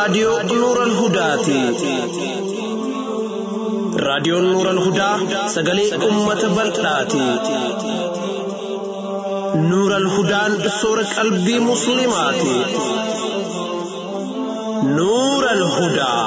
raadiyoo Nuural Hudaati. Raadiyoon Nuural Hudaa sagalee uummata bal'aati. Nuural Hudaan soora qalbii Musliimaati. Nuural Hudaa.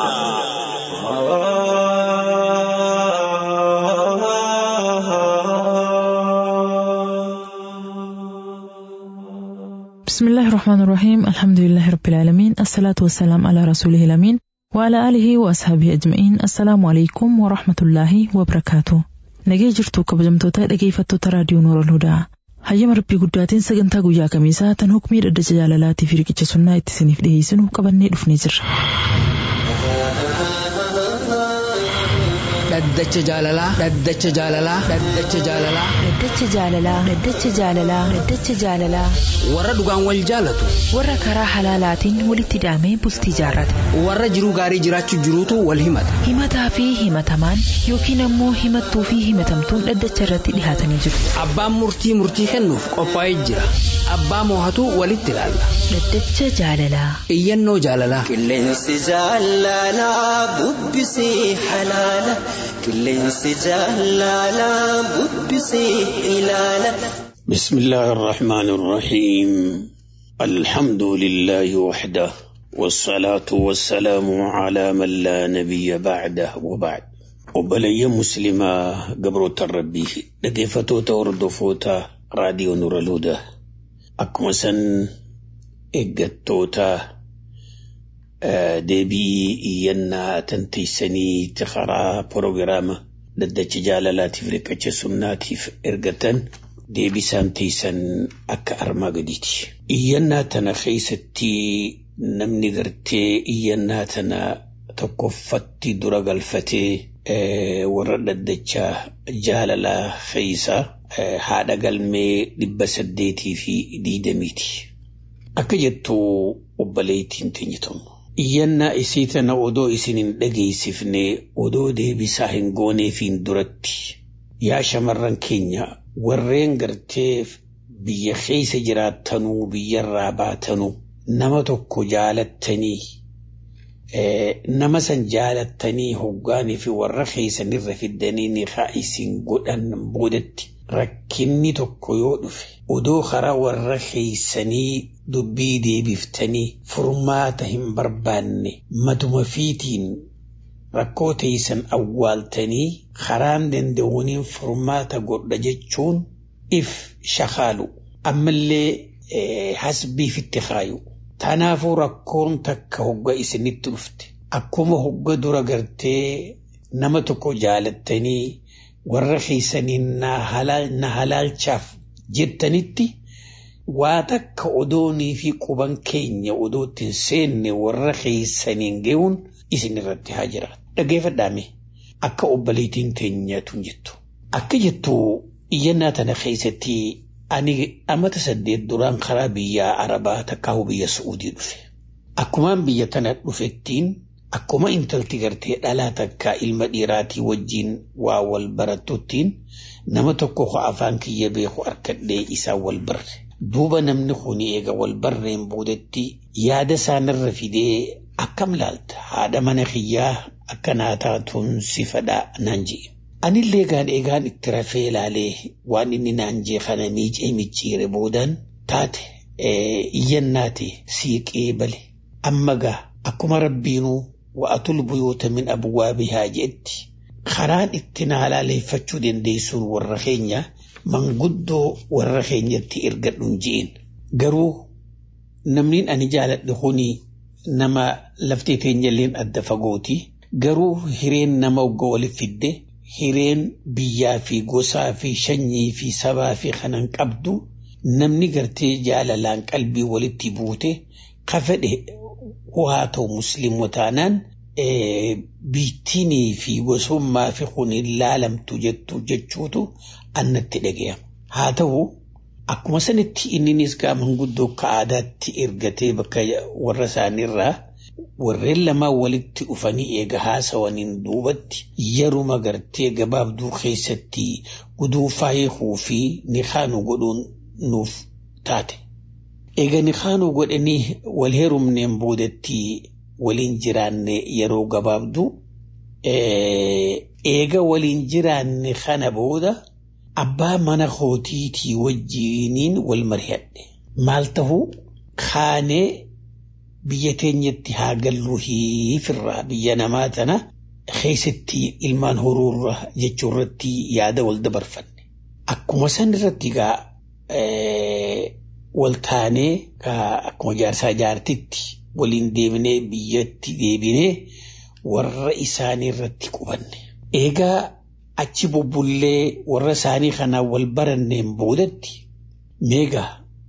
بسم الله الرحمن الرحيم الحمد لله رب العالمين الصلاة والسلام على رسوله الأمين وعلى آله وأصحابه أجمعين السلام عليكم ورحمة الله وبركاته nagee jirtu kabajamtoota dhageeffattoota raadiyoo noora hudaa hayyama rabbii guddaatiin sagantaa guyyaa kamiisaa tan hukmii dhaddacha jaalalaatii fi riqicha sunnaa itti isiniif dhiyeessinu qabannee dhufnee jirra. dhaddacha jaalalaa dhaddacha jaalalaa dhaddacha jaalalaa Dhaddacha jaalalaa Dhaddacha jaalalaa Dhaddacha jaalalaa warra dhugaan wal jaalatu warra karaa halaalaatiin walitti hidhamee bultii jaarrate warra jiruu gaarii jiraachuu jiruutu wal himata himataa fi himatamaan yookiin ammoo himattuu fi himatamtuun dhaddacha irratti dhihaatanii jiru. abbaan murtii murtii kennuuf qophaa'ee jira abbaa moohatu walitti ilaalla Dhaddacha jaalalaa iyyannoo jaalalaa Qilleensi jaalalaa bubbisee halaala. Qilleensi jaalalaa bubbisee ilaala. بسم الله الرحمن الرحيم الحمد لله وحده والصلاة والسلام على من لا نبي بعده وبعد وبلي مسلمة قبر الربي لقيفتو توردفوتا راديو نور الهدى أكمسا إقتوتا deebii iyyannaa tanteessanii tikaraa proogiraama dhaddacha jaalalaatiif riqicha sunnaatiif ergatan deebisaan teessan akka armaa gadiiti. Iyyannaa tana keessatti namni gartee iyyannaa tana tokkoffatti dura galfatee warra dhaddacha jaalalaa keessa haadha galmee dhibba saddeetii fi diidamiiti. Akka jettu obboleettiin teenyitamu. Iyyannaa isii tana odoo isin hin dhageessifne odoo deebisaa hin gooneefiin duratti yaa shamarran keenya warreen gartee biyya keessa jiraattanuu biyyarraa baatanuu nama tokko jaalattanii nama san jaalattanii hoggaanii fi warra keessanirra fiddanii ni isin godhan boodatti rakkinni tokko yoo dhufe odoo karaa warra keessanii dubbii deebiftanii furmaata hin barbaanne matuma fiitiin rakkoo teessan awwaaltanii karaan danda'uuniin furmaata godha jechuun if shakaalu ammallee hasbiifitti kaayu. Tanaafuu rakkoon takka hogga isinitti dhufte akkuma hogga dura gartee nama tokko jaalattanii warra keessaniin na halaalchaaf jettanitti waa takka odoonii fi quban keenya odootti hin seenne warra keessaniin ga'uun isin irratti haa jiraatu. Dhageeffadhaame akka obboleettiin teenyatu jettu. Akka jettu iyyannaa tana keessatti ani amata saddeet duraan karaa biyya Arabaa takkaahu biyya Su'uudii dhufe. Akkumaan biyya tana dhufettiin akkuma intalti gartee dhalaa takka ilma dhiiraatii wajjiin waa wal barattuttiin nama tokko afaan kiyya beeku harkadhee isaa wal barre. Duuba namni kun eega wal barreen boodetti yaada isaanirra fidee akkam laalta haadha mana kiyyaa akka naa taatuun si fadhaa naan je'e. Anillee gaan eegaan itti rafee ilaalee waan inni naan jee kana miicee micciire boodaan taate iyyannaate siiqee bale. Amma gaa akkuma rabbiinuu wa'atul buyyoota min abwaabihaa jetti karaan itti na halaaleeffachuu dandeessuun warra keenya manguddoo warra keenyatti ergadhuun je'in. Garuu namni ani jaaladhe kuni nama laftee teenyalleen adda fagooti. Garuu hireen nama ogga waliif fidde hireen biyyaa fi gosaa fi shanyii fi sabaa fi kanan qabdu namni gartee jaalalaan qalbii walitti buute ka fedhe haa ta'u musliima taanaan biittiinii fi gosummaa fi kun laalamtu jettu jechuutu annatti dhaga'ama. Haa ta'u akkuma sanitti inninis gaa manguddoo akka aadaatti ergatee bakka warra isaaniirraa warreen lamaan walitti dhufanii eega haasawaniin duubatti yeruma gartee gabaabduu keessatti guduunfaa hiikuu fi nikaanu godhuun nuuf taate. Eega nikaanu godhanii wal heerumneen boodatti waliin jiraanne yeroo gabaabdu eega waliin jiraanne kana booda abbaa mana kootiitii wajjiiniin wal mari'adhe maal tahuu kaanee biyya teenyatti haa gallu hiifirraa biyya namaa tana keessatti ilmaan horuurra jechuu irratti yaada wal dabarfanne akkuma san irratti gaa wal taanee akkuma jaarsaa jaartitti waliin deebinee biyyatti deebinee warra isaanii irratti qubanne. Egaa achi bubbullee warra isaanii kanaan wal baranneen boodatti meegaa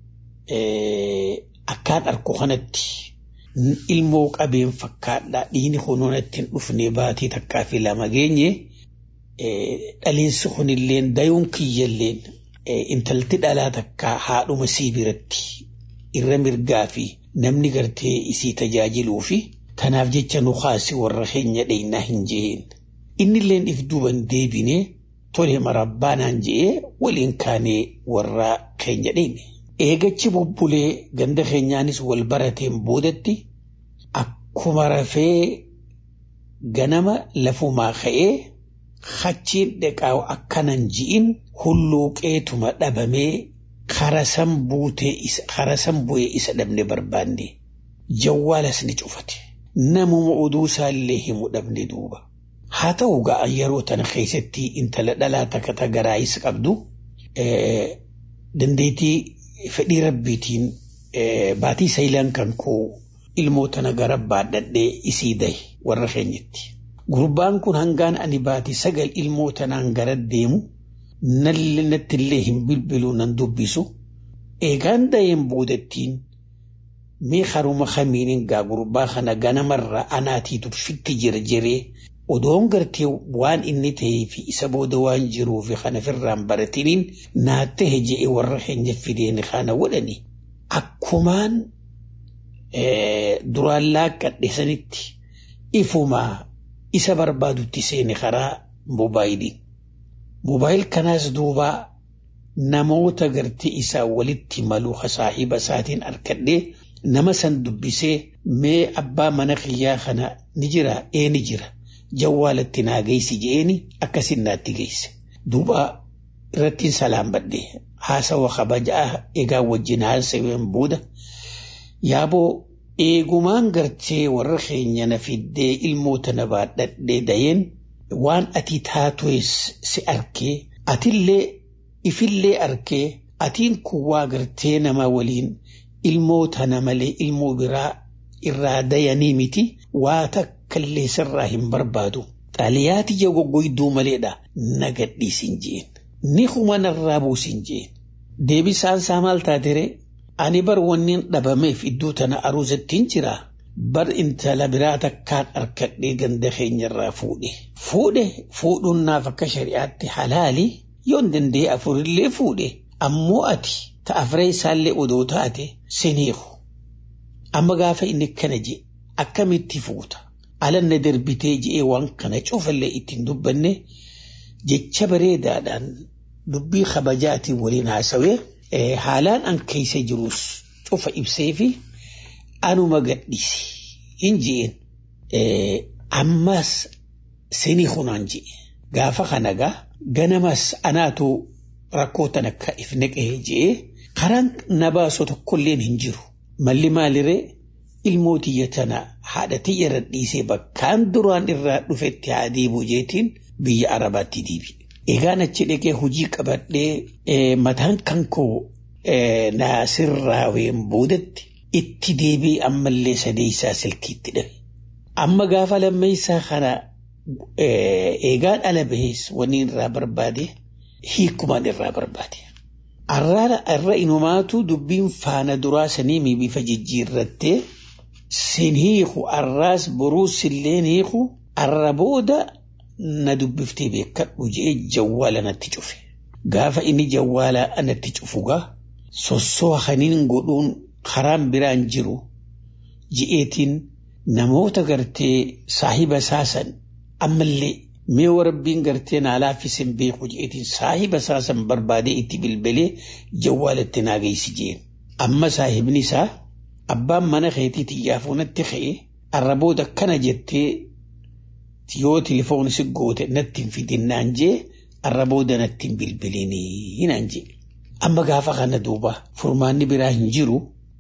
akkaan arku kanatti ilmoo qabeen fakkaadhaa dhiini kunuunatti hin dhufne baatii takkaa fi lama geenye dhaliinsi kunilleen dayuun kiyyalleen intalti dhalaa takkaa haadhuma sii biratti irra mirgaa fi namni gartee isii tajaajiluu fi kanaaf jecha nu kaasi warra keenya dheeynaa hin jeen. Innilleen if duuban deebinee tole marabbaanaan je'ee waliin kaanee warra keenya dheeyne. Eegachi bubbulee ganda keenyaanis wal barateen boodatti akkuma rafee ganama lafumaa ka'ee hachiin dhiqaa akkanan ji'in hulluuqeetuma dhabamee karasan bu'ee isa dhabne barbaanne jawwaalas ni cufate namuma oduu isaallee himu dhabne duuba. Haa ta'u ga'a yeroo tana keessatti intala dhalaa takka tagaraayis qabdu dandeettii fedhii rabbiitiin baatii saayilaan kan koo ilmoo tana gara baadhadhee isii dahe warra keenyatti. Gurbaan kun hangaan ani baatii sagal ilmoo tanaan gara deemu natti illee hin bilbilu nan dubbisu eegaan daheen boodattiin mee haruma kamiinin gaa gurbaa kana ganamarra anaatiitu fitti jira jiree odoon gartee waan inni ta'ee fi isa booda waan jiruu fi kana firraan baratiniin naatte hejee warra keenya fideen kana godhani akkumaan duraan laaqqadhe sanitti ifumaa isa barbaadutti seene karaa moobaayilii. Moobaayil kanaas duubaa namoota gartee isaa walitti maluu saahiba isaatiin harkadhee nama san dubbisee mee abbaa mana kiyyaa kana ni jira ee ni jira. jawwaalatti naa geessi je'eeni akkasin naatti geesse. Duuba irrattiin salaam badde haasawa kabajaa egaa wajjin haasaween booda yaaboo eegumaan gartee warra keenya na fiddee ilmoota na baadhadhee dayeen waan ati taatoes si arkee atillee ifillee arkee atiin kun waa gartee nama waliin ilmoota na malee ilmoo biraa irraa dayanii miti waa takkallee sirraa hin barbaadu. Xaaliyaati ija goggoyduu maleedha na gadhiisin jeen. Ni kuma narraa buusin jeen. Deebisaan isaa maal taatere ani bar wannin dhabameef iddoo tana aruusattiin jira. Bar intala biraa takkaan harkadhee ganda keenyarraa fuudhe. Fuudhe fuudhuun naaf akka shari'aatti halaali yoon danda'e afurillee fuudhe ammoo ati ta'afree isaallee odoo taate siniiku. Amma gaafa inni kana je akkamitti fuuta alanna darbitee je'ee waan kana cufallee ittiin dubbanne jecha bareedaadhaan dubbii kabajaatiin waliin haasawee haalaan an keessa jirus cufa ibsee fi anuma gadhiisi hin je'een ammas sinii hunaan je'e gaafa kana gaa ganamas anaatu rakkoo tan akka if naqee je'ee karaan na baasu tokkolleen hin jiru. Malli maaliree ilmoo tiyya tana haadha tiyya irra dhiisee bakkaan duraan irraa dhufetti haa deebi'u jeetiin biyya Arabaatti deebi. Egaan achi dhaqee hojii qabadhee mataan kan koo naasirraa ween boodatti itti deebii ammallee sadeessaa silkiitti dhabe. Amma gaafa lammeessaa kana eegaan ala bahees wanni irraa barbaade hiikumaan irraa barbaade. Arraara irra inumaatu dubbiin faana duraa sanii bifa jijjiirrattee sin hiiku arraas boruus illeen hiiku arra booda na dubbiftee beekadhu je'ee jawwaala natti cufe. Gaafa inni jawwaala natti cufugaa sossoo haniin godhuun karaan biraan jiru ji'eetiin namoota gartee saahiba saasan ammallee mee warabbiin gartee naa laaffisen beeku jeetiin saahiba saasan barbaadee itti bilbilee jawwaalatti naa geessi jeen. Amma saahibni isaa abbaan mana keetii xiyyaafuu natti ka'e arra booda kana jettee yoo tilifoon si goote natti hin fidinnaan jee arra booda natti hin bilbilinii naan jee. Amma gaafa kana duuba furmaanni biraa hin jiru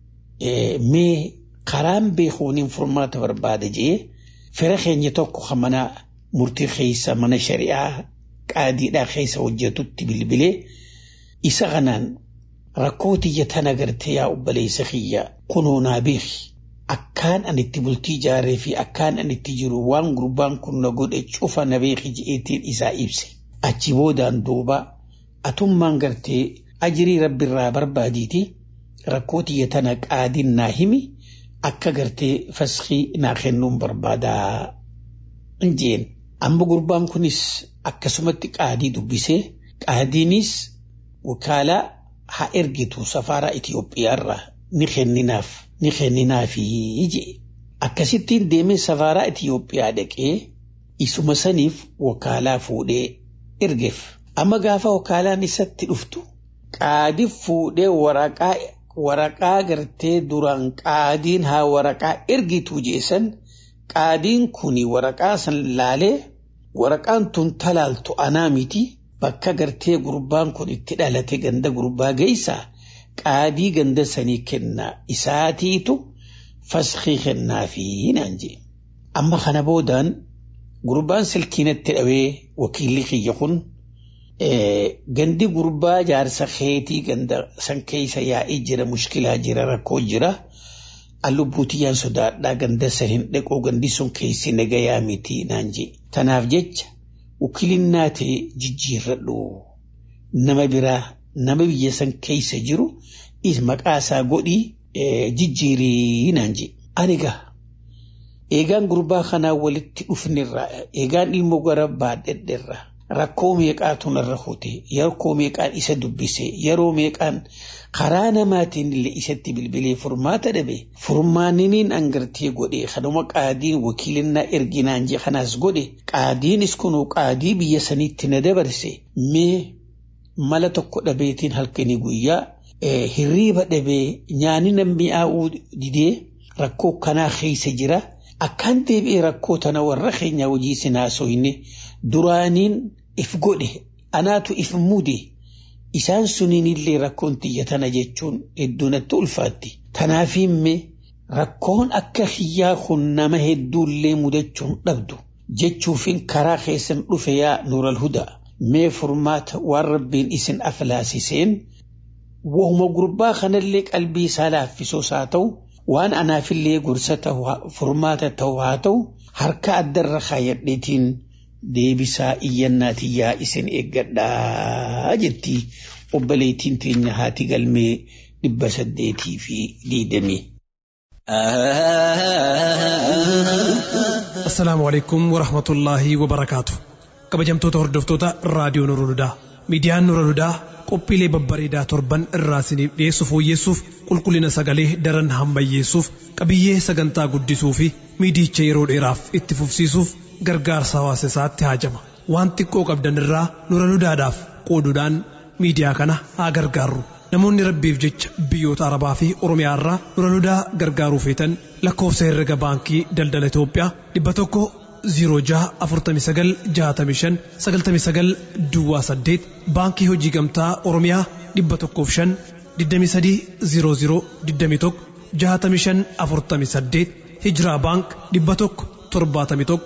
mee karaan beekuuniin furmaata barbaada jee fira keenya tokko kan mana murtii keessa mana shari'aa qaadiidhaa keessa hojjetutti bilbilee isa kanaan rakkoo tiyya tana gartee yaa obboleessa kiyya kunoo naa beeki akkaan ani itti bultii ijaaree fi akkaan ani itti jiru waan gurbaan kun na godhe cufa na beeki je'eetiin isaa ibse achi boodaan duuba atummaan gartee ajirii rabbiirraa barbaadiiti rakkoo tiyya tana qaadiin naa himi akka gartee faskii naa kennuun barbaadaa jeen amma gurbaan kunis akkasumatti qaadii dubbisee qaadiinis wakaalaa haa ergitu safaaraa Itiyoophiyaarraa ni kenninaaf ni kenninaafi jee akkasittiin deemee safaaraa Itiyoophiyaa dhaqee isuma saniif wakaalaa fuudhee ergeef amma gaafa wakaalaan isatti dhuftu qaadii fuudhee waraqaa waraqaa gartee duraan qaadiin haa waraqaa ergituu jeesan qaadiin kuni waraqaa san laalee waraqaan tun talaaltu anaa miti bakka gartee gurbaan kun itti dhalate ganda gurbaa geessaa qaadii ganda sanii kennaa isaatiitu faskii kennaafi naan jee amma kana boodaan gurbaan silkiinatti dhawee wakiilli kiyya kun gandi gurbaa jaarsa keetii ganda san keessa yaa'ii jira mushkilaa jira rakkoo jira allubbuutiyyaan sodaadhaa ganda san hin dhaqoo gandi sun keessi nagayaa miti naan jee tanaaf jecha wakiilinnaa ta'e jijjiirradhu nama biraa nama biyya san keessa jiru maqaa isaa godhii jijjiirii naan jee anigaa eegaan gurbaa kanaa walitti dhufnirraa eegaan ilmoo gara baadhedherraa rakkoo meeqaatu narra hute yeroo meeqaan isa dubbise yeroo meeqaan karaa namaatiin illee isatti bilbilee furmaata dhabe furmaaniniin angartee godhe kanuma qaadiin wakiilinnaa erginaan jee kanaas godhe qaadiinis kunuu qaadii biyya saniitti na dabarse mee mala tokko dhabeetiin halkanii guyyaa hirriiba dhabee nyaani nan mi'aawuu didee rakkoo kanaa keessa jira akkaan deebi'ee rakkoo tana warra keenya hojii sinaasoyne duraaniin if godhe anaatu if mude isaan suniin illee rakkoon tiyya tana jechuun hedduu natti ulfaatti. Tanaafiimme rakkoon akka hiyyaa kun nama hedduullee mudachuun dhabdu jechuufin karaa keessan dhufe yaa nuural hudaa mee furmaata waan rabbiin isin aflaasiseen wahuma gurbaa kanallee qalbii isaa laaffisoos haa ta'u waan anaafillee gorsa ta'u furmaata ta'u haa ta'u harka addarra kaayadheetiin deebisaa iyyannaatii isin eeggadhaa jetti obboleettiin teenya haati galmee dhibba saddeetii fi diidamii. Assalaamu alaikum wa rahmatullaahi wa barakaatu. Kabajamtoota hordoftoota raadiyoo Nurul Hudaa. Miidiyaan Nurul Hudaa qophiilee babbareedaa torban irraa isiniif dhiyeessu fooyyessuuf qulqullina sagalee daran hammayyeessuuf qabiyyee sagantaa guddisuu fi miidicha yeroo dheeraaf itti fufsiisuuf gargaarsa hawaasa isaatti haajama. Waan xiqqoo qabdan irraa Nurul Hudaadhaaf qooduudhaan miidiyaa kana haa gargaarru. Namoonni rabbiif jecha biyyoota Arabaa fi Oromiyaa irraa Nurul Hudaa gargaaruu feetan lakkoofsa herrega baankii daldala Itoophiyaa dhibba tokko 06496599 Duwwaa 8 baankii hojii gamtaa Oromiyaa dhibba tokkoof 5 2300 21 6548 Hijiraa baank dhibba tokko 71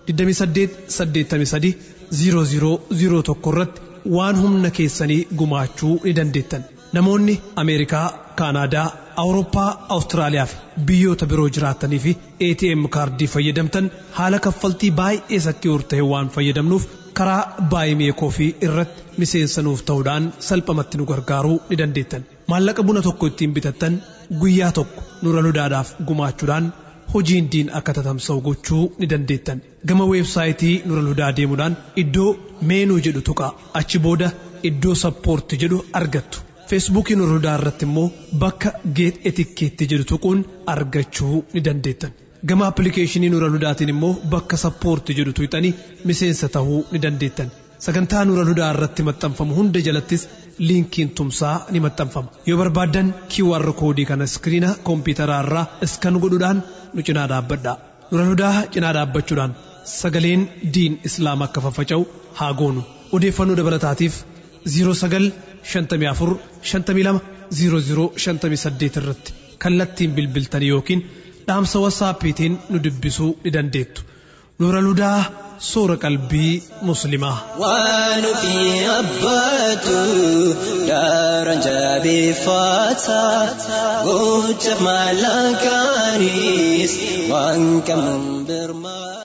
2883 0001 irratti waan humna keessanii gumaachuu ni dandeettan. Namoonni Ameerikaa, Kaanaadaa, Awurooppaa, Awustiraaliyaa fi biyyoota biroo jiraatanii fi ATM kaardii fayyadamtan haala kaffaltii baay'ee sakki'uur ta'e waan fayyadamnuuf karaa baay'ee fi irratti miseensa nuuf ta'uudhaan salphamatti nu gargaaruu ni dandeettan. Maallaqa buna tokko ittiin bitattan guyyaa tokko Nurul Hudaadhaaf gumaachuudhaan hojiin diin akka tatamsa'u gochuu ni dandeettan. Gama weebsaayitii Nurul Hudaa deemuudhaan iddoo meenuu jedhu tuqaa achi booda iddoo sappoorti jedhu argattu. feesbuukii Nurul Hudaa irratti immoo bakka geet etikkeetti jedhu tuquun argachuu ni dandeettan. Gama appilikeeshinii Nurul Hudaatiin immoo bakka sappoorti jedhu tuqxanii miseensa ta'uu ni dandeettan. Sagantaa Nurul Hudaa irratti maxxanfamu hunda jalattis liinkiin tumsaa ni maxxanfama. Yoo barbaaddan QR koodii kana iskiriina koompitaraa irraa iskan godhuudhaan nu cinaa dhaabbadhaa. Nurul Hudaa cinaa dhaabbachuudhaan sagaleen diin islaam akka faffaca'u haa goonu odeeffannoo dabalataatiif 0954 52 0058 irratti kallattiin bilbiltanii yookiin dhaamsa wasaappiitiin nu dubbisuu ni dandeettu. Nurul Hudaa soora qalbii muslimaa. waan ofii abbaatu daran jabeeffata gocha maallaqaanis waan qabnuun birmaa.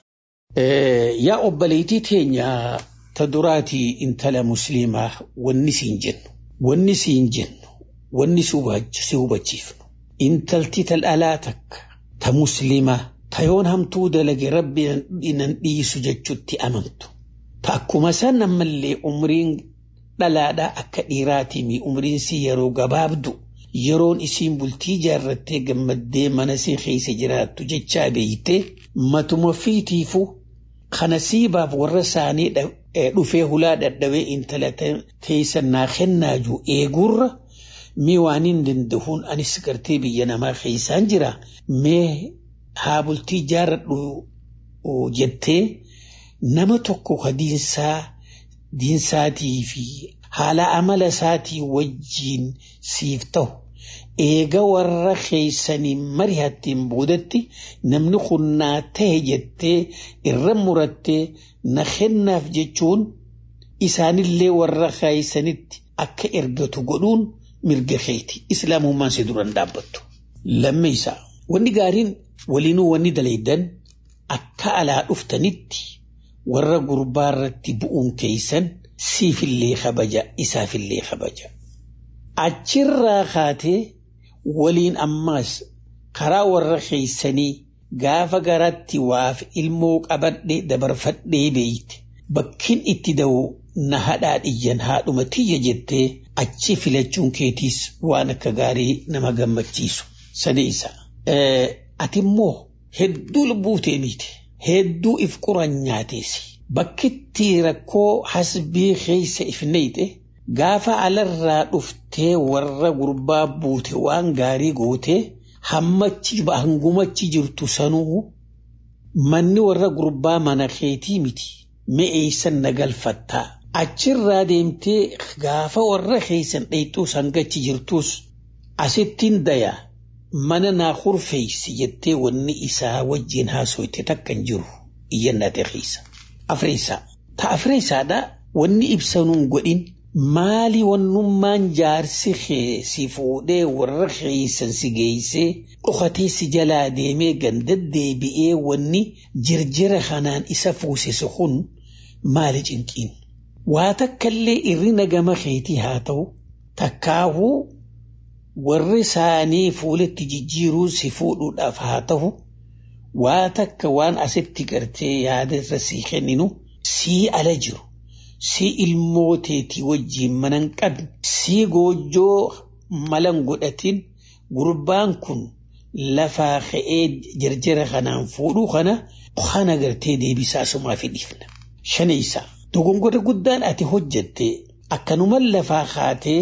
Yaa obboleettii teenya ta duraatii intala musliimaa wanni siin jennu wanni siin jennu wanni si hubachiifnu intalti tal'alaa takka ta musliimaa ta yoon hamtuu dalage rabbi nan dhiisu jechutti amantu ta akkuma san ammallee umriin dhalaadhaa akka dhiiraatii mi umriin si yeroo gabaabdu yeroon isiin bultii jaarrattee gammaddee mana si keessa jiraattu jechaa beeytee matuma fiitiifu kana siibaaf warra isaanii dhufee hulaa dadhabee intala teessan naa kennaaju eeguurra mee waan hin danda'uun anis gartee biyya namaa keessaan jira mee haa bultii jaarradhu jettee nama tokko ka diinsaa diinsaatii fi haala amala isaatii wajjiin siif ta'u eega warra keessaniin mari'attiin boodatti namni kun naa ta'e jettee irra murattee na kennaaf jechuun isaanillee warra keessanitti akka ergatu godhuun mirga keeti islaamummaan si duran dhaabbattu. Lammeessaa wanni gaariin waliinuu wanni dalaydan akka alaa dhuftanitti warra gurbaa irratti bu'uun keessan siifillee kabaja isaafillee kabaja. Achirraa kaatee waliin ammaas karaa warra keessanii gaafa garatti waaf ilmoo qabadhe dabarfadhee beeyte bakkin itti da'u na hadhaa dhiyyan haadhuma tiyya jettee achi filachuun keetiis waan akka gaarii nama gammachiisu sadi isa. Ati immoo hedduu lubbuutee miti hedduu if quran nyaateesi bakkitti rakkoo hasbii keessa if neyxe gaafa alarraa dhuftee warra gurbaa buute waan gaarii gootee hammachi hangumachi jirtu sanuu manni warra gurbaa mana keetii miti mi'eessan na galfattaa achirraa deemtee gaafa warra keessan dheyxuu sangachi jirtus asittiin daya mana naa hurfeeysi jettee wanni isaa wajjin haasoyte takkan jiru iyyannate keessa afreessaa ta afreessaadha wanni ibsanuun godhin maali wannummaan jaarsi si fuudhee warra keessan si geeysee dhokatee si jalaa deemee gandaddeebi'ee wanni jirjira kanaan isa fuusise kun maali cinqiin waa takkallee irrina gama keetii haa ta'u takkaahuu warri isaanii fuulatti jijjiiruu si fuudhuudhaaf haa ta'u waa takka waan asitti gartee yaadarra sii kenninu sii ala jiru sii ilmooteetii wajjiin manan qabne sii goojjoo malan godhatin gurbaan kun lafaa ka'ee jarjara kanaan fuudhuu kana kana gartee deebisaa sumaa fi dhiifna. Shanaysa dogongora guddaan ati hojjatte akkanuman lafaa kaatee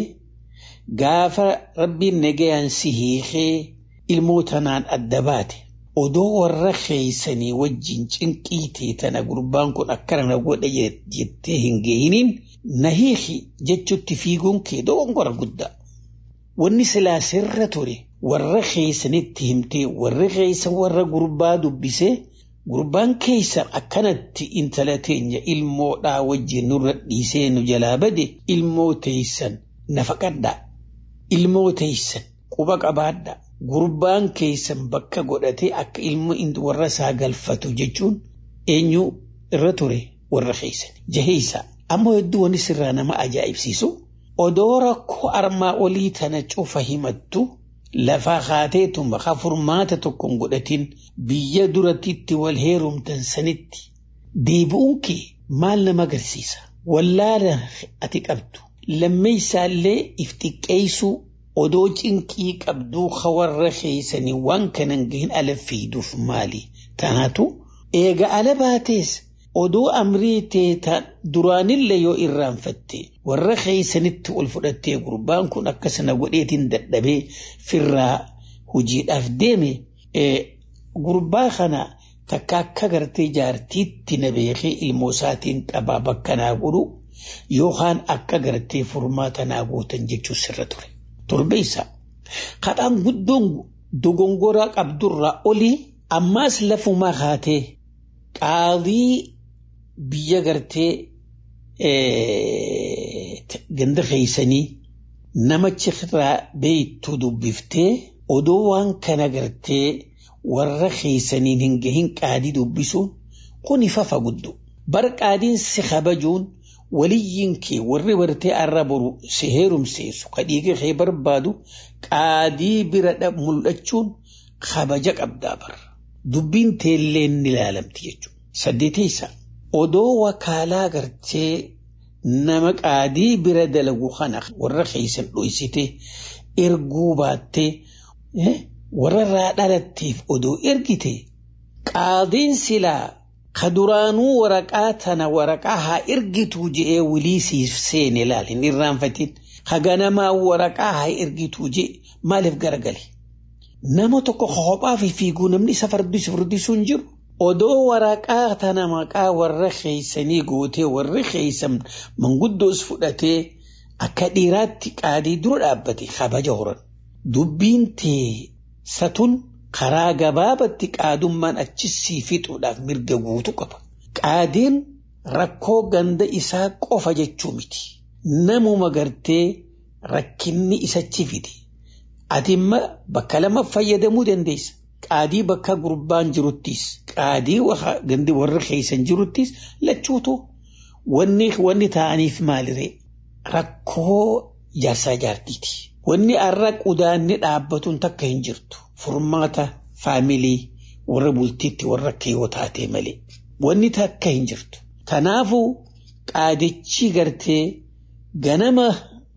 gaafa rabbiin nagayaan si hiikee ilmoo tanaan adda baate odoo warra keeysanii wajjin cinqiitee tana gurbaan kun akkana na godha jettee hin geeyiniin na hiiki jechutti fiiguun kee dogongora guddaa. Wanni silaa sirra ture warra keeysanitti himtee warri keeysan warra gurbaa dubbisee gurbaan keeysan akkanatti intala teenya ilmoodhaa wajjin nurra dhiisee nu jalaa bade ilmoo teeysan nafaqadhaa. Ilmoo teeysan quba qabaadhaa. gurbaan keessan bakka godhatee akka ilmo warra isaa galfatu jechuun eenyu irra ture warra keessan jaheessa ammoo hedduu wanni sirraa nama ajaa'ibsiisu odoo rakkoo armaa olii tana cufa himattu lafaa kaateetuma ka furmaata tokkon godhatin biyya durattitti wal heerumtan sanitti deebi'uun kee maal nama agarsiisa wallaala ati qabdu lammeessaallee if xiqqeessuu odoo cinqii qabduu warra keeysanii waan kanan gahin ala fiiduuf maali tanaatu eega ala baatees odoo amrii teeta duraanillee yoo irraanfatte warra keeysanitti ol fudhattee gurbaan kun akkasana godheetiin dadhabee firraa hojiidhaaf deeme gurbaa kana takka akka gartee jaartiitti na beekee ilmoo isaatiin qabaa bakka naa godhu yookaan akka gartee furmaata naa gootan jechuun sirra ture. Torbeessa kadhaan guddoon dogongoraa qabdurraa olii ammaas lafumaa haatee qaadii biyya gartee ganda keeysanii namachi irraa beeytu dubbiftee odoo waan kana gartee warra keeysaniin hin gahin qaadii dubbisuun kun ifafa guddu bar qaadiin si kabajuun waliyyiin kee warri bartee arra boru si heerumseessu ka dhiiga kee barbaadu qaadii bira mul'achuun kabaja qabdaa bar dubbiin teellee ni ilaalamti jechuudha. Saddeeteessa odoo wakaalaa gartee nama qaadii bira dalagu kana warra keeysan dhoysite erguu baattee warra irraa dhalatteef odoo ergite qaadiin silaa ka duraanuu waraqaa tana waraqaa haa ergituu je'ee wilii siif seene laal hin irraanfatin ka ganamaa waraqaa haa ergituu je'e maaliif garagale nama tokko kophaa fi fiiguu namni isa fardisu furdisuu hin jiru odoo waraqaa tana maqaa warra keeysanii gootee warri keeysan manguddoos fudhatee akka dhiiraatti qaadii dura dhaabbate kabaja horan dubbiin tee satun karaa gabaabatti qaadummaan achisii fixuudhaaf mirga guutu qaba. Qaadiin rakkoo ganda isaa qofa jechuu miti. Namuma gartee rakkinni isachi fide. Ati imma bakka lama fayyadamuu dandeessa. Qaadii bakka gurbaan jiruttis, qaadii gandi warra keeysan jiruttis lachuutu wanni wanni ta'aniif maaliree rakkoo jaarsaa jaartiiti. Wanni arra qudaanni dhaabbatuun takka hin jirtu. Furmaata faamilii warra bultiitti warra akka yoo taate malee. Wanni takka hin jirtu. Kanaafuu qaadichi gartee ganama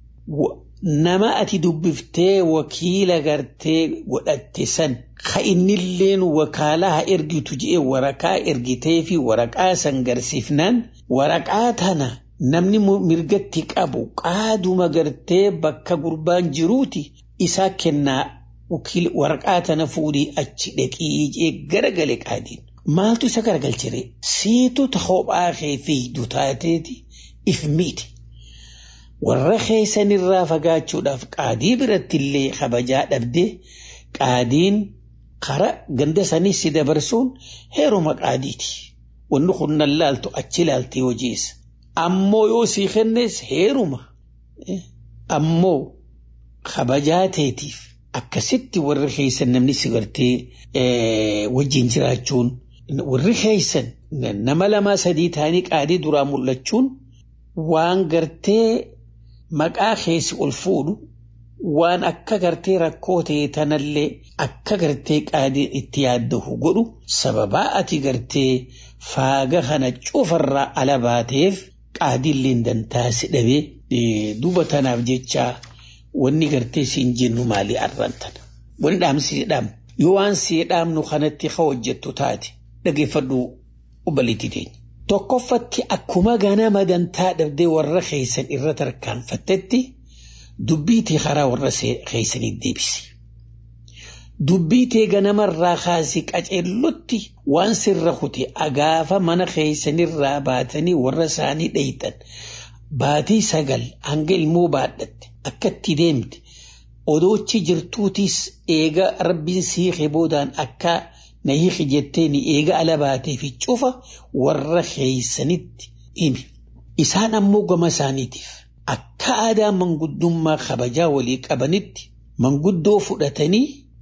nama ati dubbiftee wakiila gartee godhatte san ka innilleen wakaalaa haa ergitu je'ee waraqaa ergitee fi waraqaa san garsiifnaan waraqaa tana namni mirgatti qabu qaaduma gartee bakka gurbaan jiruuti isaa kennaa waraqaa tana fuudhii achi dhaqii jee garagale qaadiin. Maaltu isa garagalchire siitu kophaa kee fiigdu taateeti if miiti. Warra keessanirraa fagaachuudhaaf qaadii biratti illee kabajaa dhabdee qaadiin kara ganda sanii si dabarsuun heeruma qaadiiti. Wanni kun nan laaltu achi laaltee hojiisa. Ammoo yoo sii kennes heeruma. Ammoo kabajaa teetiif akkasitti warri keessan namni si gartee wajjin jiraachuun warri keessan nama lama sadii ta'anii qaadii duraa mul'achuun waan gartee maqaa keessi ol fuudhu waan akka gartee rakkoo ta'e tanallee akka gartee qaadiin itti yaaddahu godhu sababaa ati gartee faaga kana cufarraa ala baateef qaadiilleen dantaa si dhabee duuba tanaaf jechaa wanni gartee siin jennu maalii arrantan wanni dhaamsi dhaam yoo waan si dhaamnu kanatti ka hojjettu taate dhageeffadhu obbaliitti teenya. Tokkoffatti akkuma ganama dantaa dhabdee warra keessan irra tarkaanfattetti dubbiitee karaa warra keessanii deebisi. Dubbiitee ganamarraa kaasii qaceellotti waan sirra kute agaafa mana keessanirraa baatanii warra isaanii dheeytan baatii sagal hanga ilmoo baadhatte akka itti deemte odoochi jirtuutis eega rabbiin siikee boodaan akka na hiiki jettee ni eega ala baatee fi cufa warra keessanitti himi. Isaan ammoo gama isaaniitiif akka aadaa manguddummaa kabajaa walii qabanitti manguddoo fudhatanii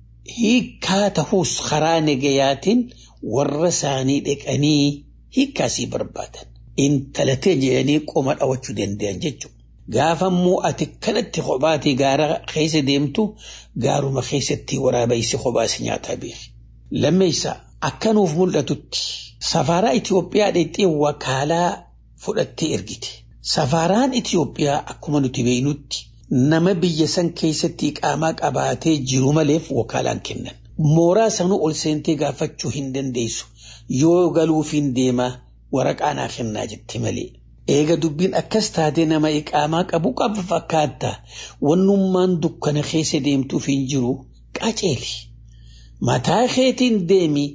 hiikaa tahuus karaa nagayaatiin warra isaanii dhaqanii hiikkaasii barbaadan. Intalatee jedhanii qoma dhawachuu danda'an jechuudha. Gaafa immoo ati kanatti kophaatee gaara keessa deemtu gaaruma keessatti waraabaysi kophaas nyaataa beeki. Lammeessa akka nuuf mul'atutti safaaraa Itoophiyaa dhexxee wakaalaa fudhattee ergite. Safaaraan Itoophiyaa akkuma nuti beeknutti nama biyya san keessatti qaamaa qabaatee jiru maleef wakaalaan kennan. Mooraa sanuu ol seentee gaafachuu hin dandeessu. Yoo galuuf hin deemaa waraqaa naa kennaa jette malee. Eega dubbiin akkas taatee nama iqaamaa qabu qabu fakkaata. Wannummaan dukkana keessa deemtuuf hin jiru qaceeli. Mataa keetiin deemi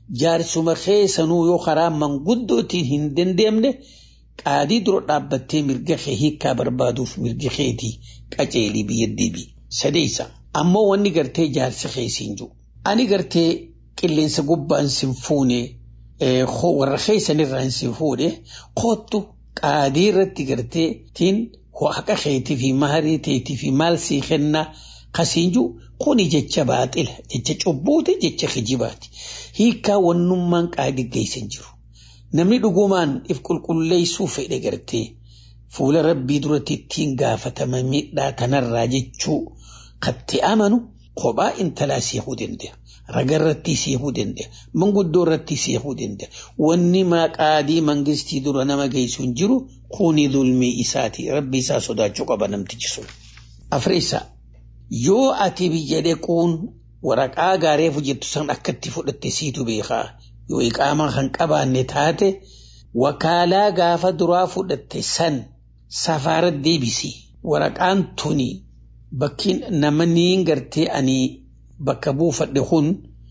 jaarsuma keessanuu yoo karaa manguddootiin hin dandeemne qaadii dura dhaabbattee mirga kee hiikkaa barbaaduuf mirga keetii qaceelii biyya deebi. Sadeessa ammoo wanni gartee jaarsi keessiin jiru. Ani gartee qilleensa gubbaan sin fuune warra keessanirraan sin fuune koottu qaadii irratti gartee tiin haqa keetii fi maharii teetii fi maal sii kennaa kasiin jiru kuni jecha baaxila jecha cubbuuti jecha kijibaati. Hiikkaa wannummaan qaadii geessan jiru. Namni dhugumaan if qulqulleessuu fedhe gartee fuula rabbii duratti ittiin gaafatama miidhaa kanarraa jechuu katti amanu kophaa intalaa seekuu danda'a. Raga irratti seekuu danda'a. Manguddoo irratti seekuu danda'a. Wanni qaadii mangistii dura nama geessu hin jiru kuni dulmii isaati. Rabbi isaa sodaachuu qaba namtichi sun. Afreessaa yoo ati biyya deequun waraqaa gaarii hojjettu san akkatti fudhatte siitu beekaa. yoo iqaamaa kan qabaanne taate wakaalaa gaafa duraa fudhatte san safaara deebisi waraqaan tuni bakkiin namni gartee ani bakka buufadhe kun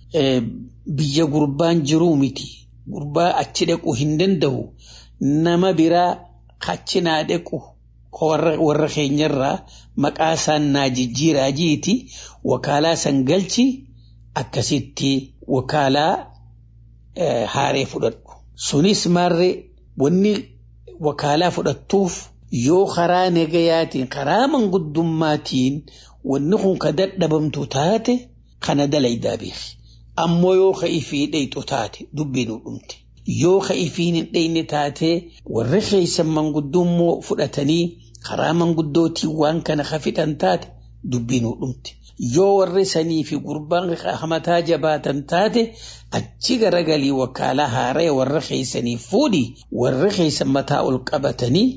biyya gurbaan jiruu miti gurbaa achi dhaqu hin danda'u nama biraa achi naa dhaqu warra keenyarraa maqaa isaan naa jijjiiraa jiiti wakaalaa san galchi akkasitti wakaalaa haaree fudhadhu. Sunis maarree wanni wakaalaa fudhattuuf yoo karaa nagayaatiin karaa manguddummaatiin wanni kun ka dadhabamtu taate kana dalaydaa beeki. Ammoo yoo ka ifii dheyxu taate dubbiin dhumte. Yoo ka ifiin hin dheyne taate warri keessan manguddummoo fudhatanii karaa manguddootiin waan kana ka fixan taate dubbiin dhumte. yoo warri sanii fi gurbaan hamataa jabaatan taate achi garagalii wakaalaa haaree warra keessanii fuudhi warri keessan mataa ol qabatanii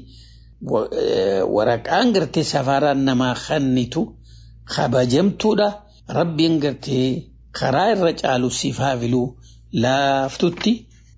waraqaan gartee safaraan namaa kannitu kabajamtuudha rabbiin gartee karaa irra caalu siif haafiluu laaftutti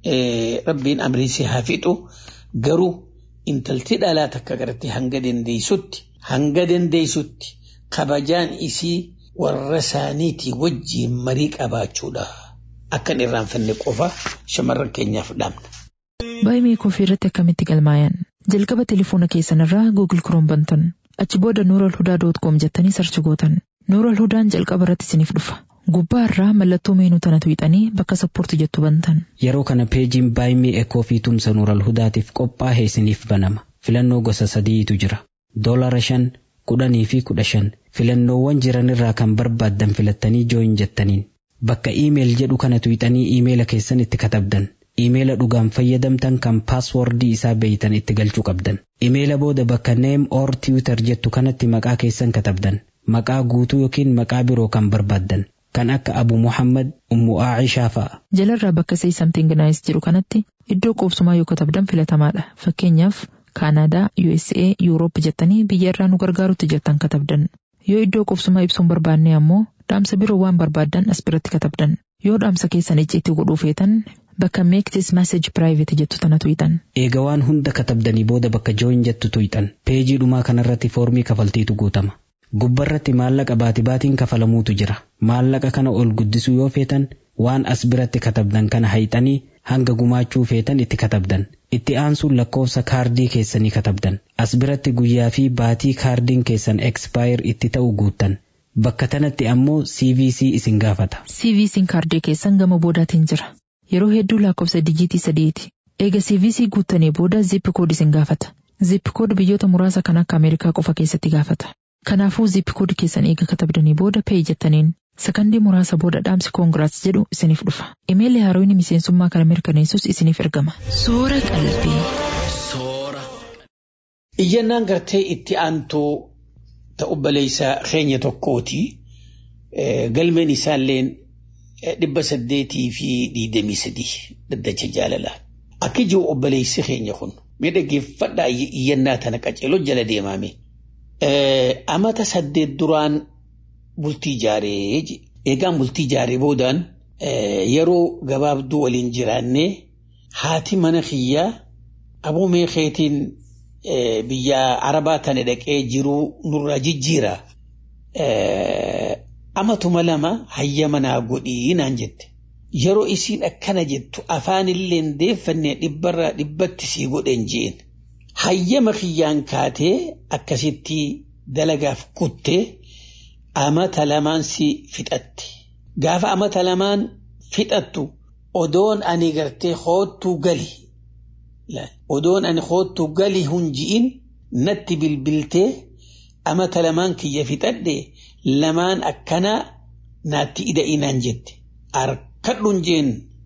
rabbiin amrii si haafixu garuu intalti dhalaa takka gartee hanga dandeessutti hanga dandeessutti kabajaan isii warra isaaniitii wajjiin marii qabaachuudha. Akkan irraanfanne qofa shamarran keenyaaf dhaamna. Baay'ee koofii irratti akkamitti galmaayan jalqaba telefoona keessanirraa Google Chrome bantan achi booda Nooral Hudaa doot koom jettanii sarchi gootan Nooral Hudaan jalqaba irratti isiniif dhufa. Gubbaa irraa mallattoo meenuu tana tuqxanii bakka sappoorti jettu bantan. Yeroo kana peejiin baay'ee ekoo fi tumsa Nooral Hudaatiif qophaa'e isiniif banama. Filannoo gosa sadiitu jira. Doolara shan kudhanii fi kudha shan filannoowwan jiran irraa kan barbaaddan filattanii jooyin jettaniin bakka iimeel jedhu kana tuqxanii iimeela keessan itti katabdan iimeela dhugaan fayyadamtan kan paaswordii isaa beeytan itti galchuu qabdan iimeela booda bakka neem or tiwitar jettu kanatti maqaa keessan katabdan maqaa guutuu yookiin maqaa biroo kan barbaaddan kan akka abu muhammad ummu aacishaa fa'a. Jalarraa bakka say something nice jedhu kanatti iddoo qubsumaa yoo katabdan filatamaadha fakkeenyaaf kaanaadaa USA yuuroop jettanii biyya irraa nu gargaarutti jettan katabdan yoo iddoo qubsumaa ibsuun barbaanne ammoo dhaamsa biroo waan barbaaddan as biratti katabdan yoo dhaamsa keessan icciitti godhuu feetan bakka make this message private jettu tana tuqxan. Eega waan hunda katabdanii booda bakka jooyin jettu tuqxan peejii dhumaa kanarratti foormii kafaltiitu guutama. Gubbarratti maallaqa baati baatiin kafalamuutu jira. Maallaqa kana ol guddisuu yoo feetan waan as biratti katabdan kana hayxanii hanga gumaachuu feetan itti katabdan. Itti aansuun lakkoofsa kaardii keessanii katabdan. As biratti guyyaa fi baatii kaardiin keessan expire itti ta'u guuttan. Bakka tanatti ammoo CVC isin gaafata. CVC'n kaardii keessan gama boodaatiin jira. Yeroo hedduu lakkoofsa dijiitii sadiiti. Eega CVC guuttanii booda zip kood isin gaafata. Zip kood biyyoota muraasa kan akka Ameerikaa qofa keessatti gaafata. Kanaafuu zip kood keessan eega katabdanii booda pay jettaniin sakandii muraasa booda dhaamsi koongiraats jedhu isiniif dhufa. Imeelli haarooyni miseensummaa kana mirkaneessus isiniif ergama. Soora qalbii. Soora. Iyyannaan gartee itti aantuu ta'u baleessa keenya tokkooti. Galmeen isaalleen dhibba saddeetii fi digdamii sadii daddacha jaalalaa. Akka jiru obboleessi keenya kun miidhaggeeffadhaa iyyannaa tana qaceeloo jala deemame. Amata saddeet duraan bultii ijaaree eegaan bultii ijaaree boodaan yeroo gabaabduu waliin jiraannee haati mana kiyyaa aboo meekeetiin biyya arabaa tana dhaqee jiruu nurraa jijjiira. Amatuma lama hayya manaa godhii naan jette. yeroo isiin akkana jettu afaanillee deeffannee dhibbarraa dhibbatti sii godhen jeen hayyama kiyyaan kaatee akkasitti dalagaaf kuttee amata lamaan si fixatte gaafa amata lamaan fixattu odoon ani gartee hoottuu gali odoon ani hoottuu gali hunji'in natti bilbiltee amata lamaan kiyya fixadhe lamaan akkanaa naatti ida'inaan jette harkadhun jeen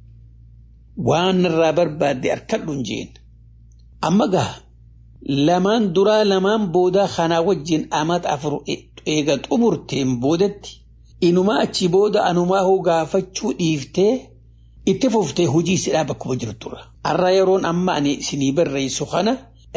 waan irraa barbaadde harkadhun jeen amma gaha lamaan duraa lamaan boodaa kanaa wajjin amata afur eega xumurteen boodatti inumaa achi booda anumaa hoo gaafachuu dhiiftee itti fuftee hojii sidhaa bakkuma jirturra. Har'a yeroon amma ani isinii barreessu kana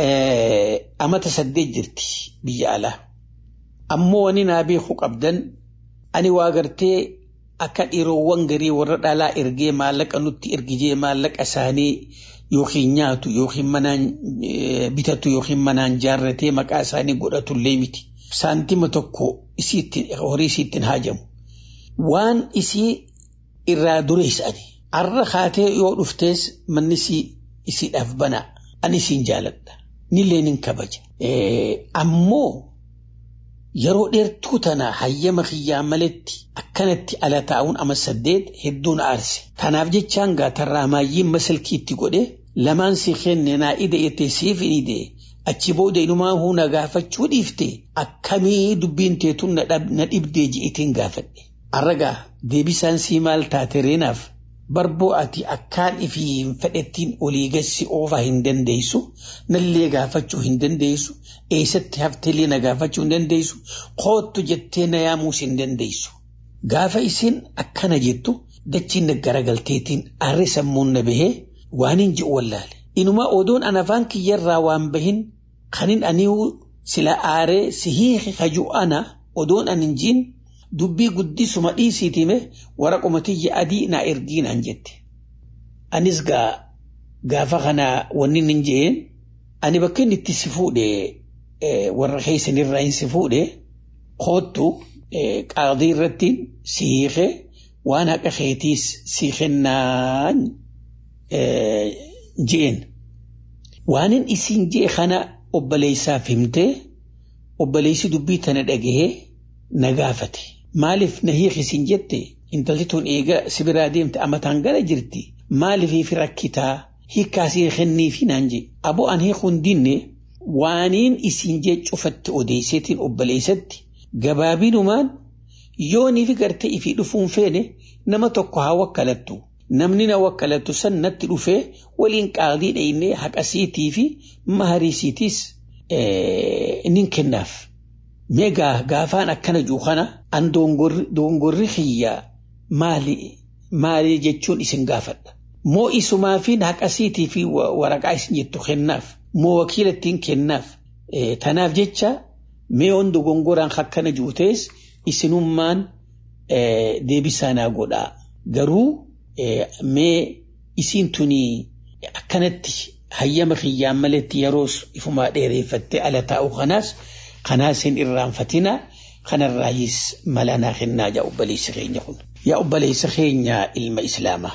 amata saddeet jirti biyya alaa. Ammoo wani naa beeku qabdan ani waa gartee akka dhiiroowwan garii warra dhalaa ergee maallaqa nutti ergijee maallaqa isaanii yookiin nyaatu yookiin manaan bitatu yookiin manaan jaarratee maqaa isaanii godhatullee miti. Saantima tokko horii isiittiin haajamu. Waan isii irraa dureessani. Arra kaatee yoo dhuftees manni isiidhaaf banaa. Ani isiin jaaladha. Nillee nin kabaja. Ammoo yeroo dheertuu tana hayyama kiyyaa maletti akkanatti ala taa'uun ama saddeet hedduun aarse. Kanaaf jechaan gaatarraa maayyiin masalkiitti godhe lamaan si kenne naa ida ettee siif hin idee achi booda inumaa huna gaafachuu dhiifte akkamii dubbiin teetun na dhibdee ji'itiin gaafadhe. Arragaa deebisaan sii maal taate reenaaf barboo ati akkaan ifii hin fedhettiin olii gassi oofaa hin dandeessu nallee gaafachuu hin dandeessu eessatti hafteellee na gaafachuu hin dandeessu koottu jettee na yaamuus hin dandeessu. Gaafa isin akkana jettu dachiin na garagalteetiin aarri sammuun na bahee waan hin ji'u wallaale. Inumaa odoon an afaan kiyyarraa waan bahin kanin aniiwu sila aaree si hiiki kaju ana odoon an hin jiin dubbii guddisuma dhiisiitime waraquma tiyya adii naa ergiinaan jette. Anis gaa gaafa kana wanni hin jeen ani bakka inni itti si fuudhe warra keessanirraa hin si fuudhe koottu qaadii irratti si hiike waan haqa keetiis si kennaan jeen. Waanin isin jee kana obboleessaaf himtee obboleessi dubbii tana dhagahee na gaafate. Maaliif na hiikisin jette intalli tun eega sibiraa deemte amataan gara jirti. Maaliif rakkitaa hiikkaasii kenniifi naan jee. Aboo an hiikuun dinne waaniin isin jee cufatti odeesseetiin obboleessatti gabaabinumaan yooniif gartee ifii dhufuun feene nama tokko haa wakkalattu. Namni na wakkalattu san natti dhufee waliin qaadii dheeyinee haqasiitii fi mahariisiitiis nin kennaaf. Meegaa gaafaan akkana jiru kana an dongorri xiyyaa maali maali jechuun isin gaafadha. Moo isumaa fi haqasiitii fi waraqaa isin jettu kennaaf. Moo wakiila ittiin kennaaf. Tanaaf jecha mee on dogongoraan akkana jiru ta'es isinummaan deebisaa naa godhaa. Garuu mee isiin tuni akkanatti hayyama kiyyaan maletti yeroos ifumaa dheereeffattee ala taa'u kanaas kanaas hin irraanfatina kanarraayis malanaa kennaa yaa obboleessa keenya kun. Yaa obboleessa keenya ilma islaamaa.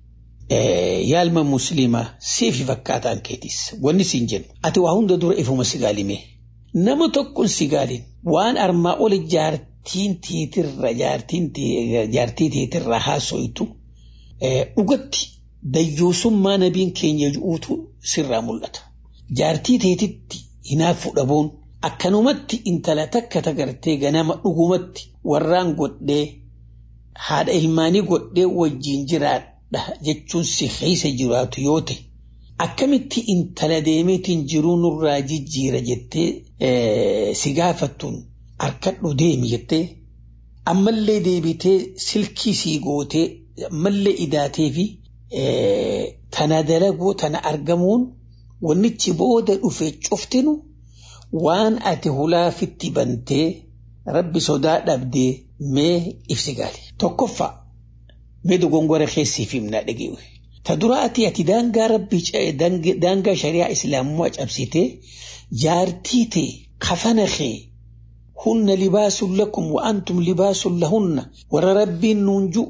Yaa ilma musliimaa siifi fakkaataan keetis wanni siin jennu ati waa hunda dura ifuma sigaalime nama tokkoon sigaalin waan armaa ol jaartiin tiitirra jaartiin jaartii tiitirra haasoytu dhugatti dayyuusummaa nabiin keenya ju'uutu sirraa mul'ata. Jaartii teetitti hinaafuu dhabuun akkanumatti intala takka tagartee ganama dhugumatti warraan godhee haadha ilmaanii godhee wajjin jiraadha jechuun si keessa jiraatu yoo ta'e akkamitti intala deemeetiin jiruu nurraa jijjiira jettee si gaafattuun harkadhu deemi jettee ammallee deebitee silkii sii gootee ammallee idaatee fi tana dalaguu tana argamuun wannichi booda dhufe cuftinu waan ati hulaafitti bantee rabbi sodaa dhabdee mee ibsi gaali. Tokkoffaa mee dogongora keessiif himnaa dhageewe. Ta dura ati ati daangaa rabbii daangaa shari'aa islaamummaa cabsitee jaartii ta'e kafana kee hunna libaasun lakum wa antum libaasun lahunna warra rabbiin nuun ju'u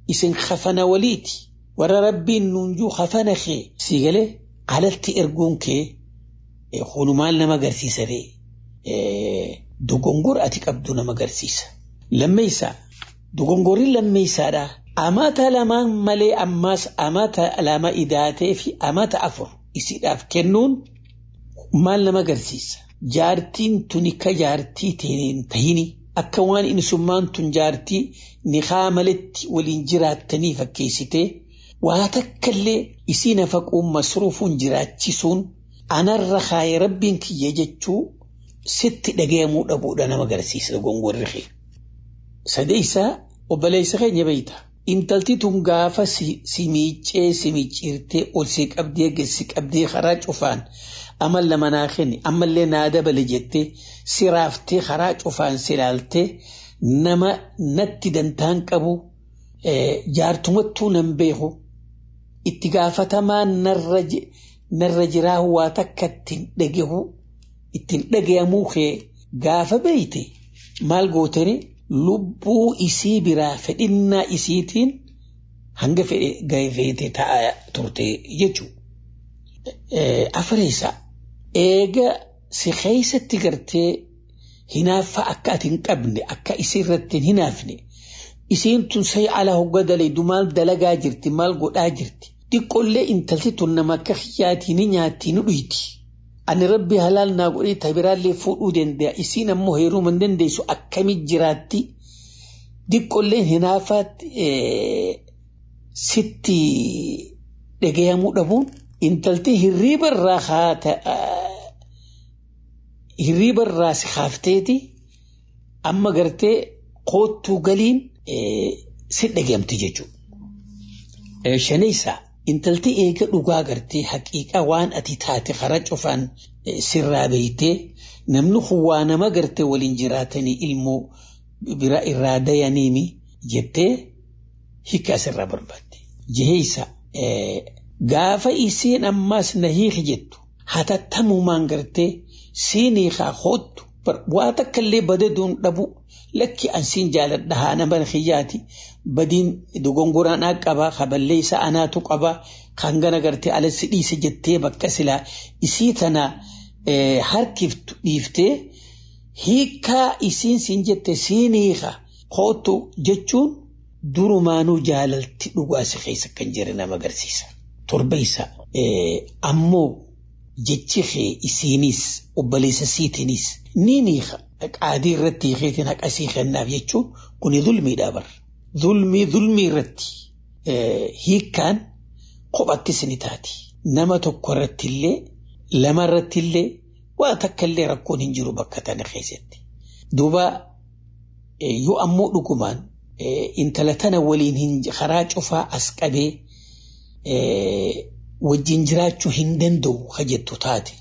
isin kafana waliiti warra rabbiin nuunjuu kafana kee si galee alatti erguun kee hunumaan nama agarsiisa dogongora ati qabdu nama agarsiisa. Lammeessaa dogongorri lammeessaadha. Amata lamaan malee ammaas amata lama idaatee fi amata afur isiidhaaf kennuun maal nama agarsiisa. Jaartiin tuni ka jaartii hin tahini akka waan insummaan tun jaartii niqaa maletti waliin jiraattanii fakkeessitee waa takkallee isii nafaquun masruufuun jiraachisuun anarra kaayee rabbiin kiyya jechuu sitti dhagayamuu dhabuudha nama agarsiisa dogongorri kee. Sadeessaa obboleessa keenya beeyta. Intalti tun gaafa si miiccee si micciirtee ol si qabdee si qabdee karaa cufaan amma lama naa kenni ammallee naa dabale jettee si raaftee karaa cufaan si ilaaltee nama natti dantaan qabu jaartumattuu nan beeku itti gaafatamaa narra jiraa waa takka ittiin dhagahu ittiin dhagayamuu kee gaafa beeyte maal gootanii lubbuu isii biraa fedhinnaa isiitiin hanga fedhe gahee taa'aa turte jechuudha. Afareessa eega si keessatti gartee hinaaffa akka ati hin qabne akka isii irratti hin hinaafne isiin tun sa'i ala hogga maal dalagaa jirti maal godhaa jirti xiqqollee intalti tun nama akka hiyyaatii ni nyaatti ni dhuyti. Ani rabbi halaal naa godhee tabiraallee fuudhuu danda'a isiin ammoo heeruma hin dandeessu akkamii jiraatti xiqqolleen hinaafaatti sitti dhagayamuu dhabuun intalti hirriiba irraa haata hirriiba irraa si haafteeti amma gartee koottuu galiin si dhagayamti jechuudha. Shanaysaa intalti eega dhugaa gartee haqiiqa waan ati taate kara cufaan sirraa beeytee namni kun waa nama gartee waliin jiraatanii ilmoo bira irraa dayaniimi jettee hiika asirraa barbaadde. Jeheeysa gaafa isiin ammaas na hiiki jettu hatattamumaan gartee siin hiikaa hoottu waa takka illee badaduun dhabu lakki ansiin jaaladha haa nama xiyyaati badiin dogongoraan haa qabaa kaballee isa anaatu qabaa kan gana gartee alassi dhiise jettee bakka silaa isii tana harkiftu dhiiftee hiikaa isiin siin jette siin hiika hoottu jechuun durumaanuu jaalalti dhugaa si keessa kan jire nama agarsiisa. Torbaysa ammoo jechi kee isiinis obboleessa siitiinis ni hiika qaadii irratti hiikeetiin haqa sii kennaaf jechuun kuni zulmiidha bar. Zulmii zulmii irratti hiikkaan kophattis ni taati. Nama tokko irratti illee lama irratti illee waa takka illee rakkoon hin jiru bakka tana keessatti. Duuba yoo ammoo dhugumaan intala tana waliin hin karaa cufaa as qabee wajjin jiraachuu hin danda'u ka jettu taate.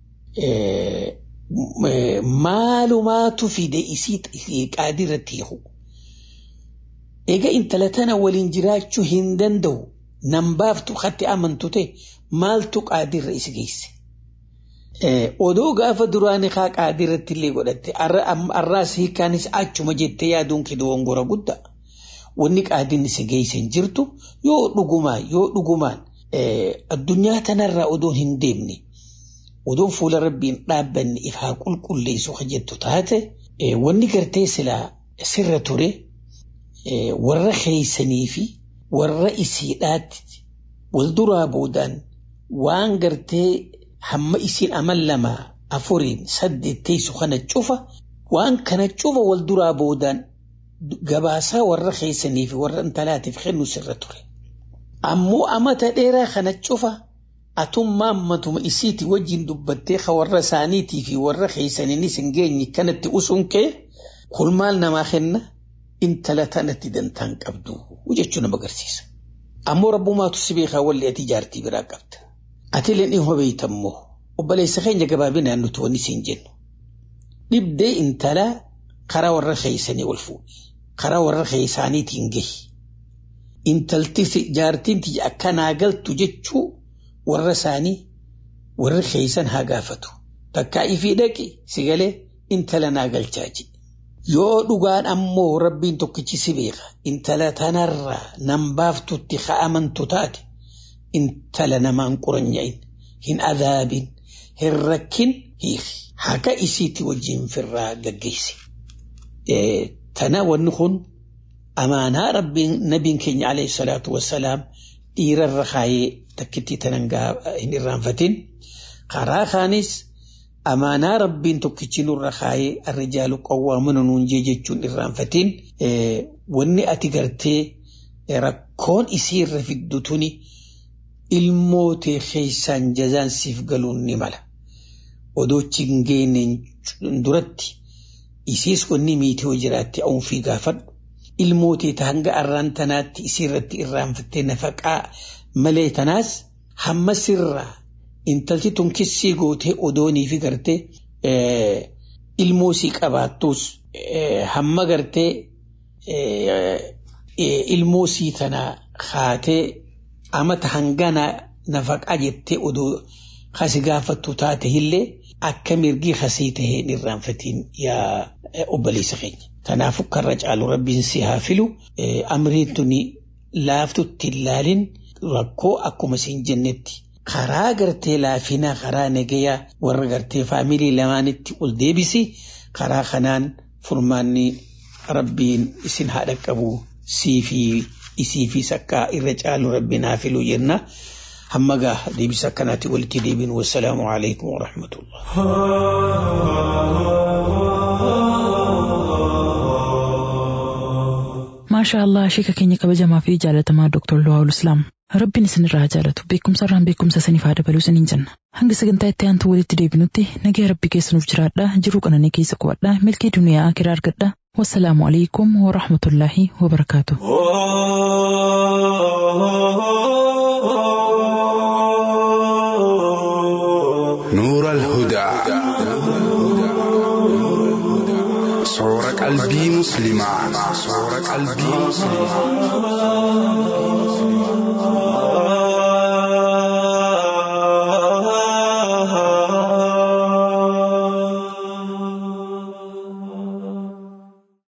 Maalumaatu fide isii qaadii irratti hiiku. Egaa intala tana waliin jiraachuu hin danda'u nan baaftu katti amantu ta'e maaltu qaadii irra isi geesse. Odoo gaafa duraanii haa qaadii irratti illee godhatte arraas hiikaanis achuma jettee yaaduun kee dogongora guddaa. Wanni qaadiin si geesse hin jirtu yoo dhugumaan yoo dhugumaan addunyaa tanarraa odoo hin deemne odoo fuula rabbiin dhaabbanne ifaa qulqulleessu ka jettu taate wanni gartee silaa sirra ture warra keeysanii fi warra isiidhaatti wal duraa boodaan waan gartee hamma isiin amal lama afuriin saddeet teessu kana cufa waan kana cufa wal duraa boodaan gabaasaa warra keeysanii fi warra intalaatiif kennu sirra ture. Ammoo amata dheeraa kana cufa atummaa ammatuma isiiti wajjin dubbattee ka warra isaaniitii fi warra keeysaniinis hin geenye kanatti usuun kee kulmaal namaa kenna intala tanatti dantaan qabdu jechuu nama agarsiisa. Ammoo rabbumaatu si beekaa walli ati jaartii biraa qabda. Ati illee ni hubaytammoo obboleessa keenya gabaabinaan nuti wanni siin jennu. Dhibdee intalaa karaa warra keeysanii ol fuudhi. Karaa warra keeysaaniitiin gahi. Intalti jaartiin tiyya akkanaa galtu jechuu warra isaanii warra keeysan haa gaafatu. Takkaa ifii dhaqi si galee intala naa galchaa jedhe. yoo dhugaan ammoo rabbiin tokkichi si beeka intala tanarraa nan baaftutti ka'amantu taate intala namaan quranya'in hin adaabin hin rakkin hiiki haka isiitti wajjin firraa gaggeessi. Tana wanni kun amaanaa rabbiin nabiin keenya alayhi salaatu wassalaam dhiirarra kaayee takkitti tanan hin irraanfatin karaa kaanis amaanaa rabbiin tokkichi nurra kaayee arrijaalu qawwaamuna nuun jee jechuun irraanfatin wanni ati gartee rakkoon isii irra fiddu tuni ilmootee keessaan jazaan siif galuun ni mala. Odoochi hin geenneen duratti isiis kunni miitee hoo jiraatti awunfii gaafadhu. Ilmootee hanga arraan tanaatti isiirratti irraanfattee nafaqaa malee tanaas hamma sirraa intalti tun kissii gootee odoonii fi gartee ilmoosii qabaattus hamma gartee ilmoosii tanaa haatee amata hangana nafaqaa jettee odoo kasi gaafattu taate illee akka mirgii kasii tahee hin irraanfatiin yaa obboleessa keenya. Kanaafuu karra caalu rabbiin si haa filu amriin tuni laaftutti ilaalin rakkoo akkuma siin jennetti karaa gartee laafinaa karaa nagayaa warra gartee faamilii lamaanitti ol deebisi karaa kanaan furmaanni rabbiin isin haa dhaqqabu sii fi isii fi sakkaa irra caalu rabbiin haa filu jenna. hamma gaa deebisa akkanaatti walitti deebin wassalaamu alaikum warahmatullah maasha allah sheeka keenya kabajamaa fi jaalatamaa doktor Luwaawul Islaam rabbiin isinirraa jaalatu beekumsa irraan beekumsa isiniif haa dabaluu isiniin jenna hanga sagantaa itti aantu walitti deebinutti nagaa rabbi keessanuuf jiraadha jiruu qananii keessa qubadha milkii duniyaa akiraa argadha wassalaamu alaikum warahmatullaahi wabarakaatu. نور الهدى صور قلبي مسلما صور قلبي مسلما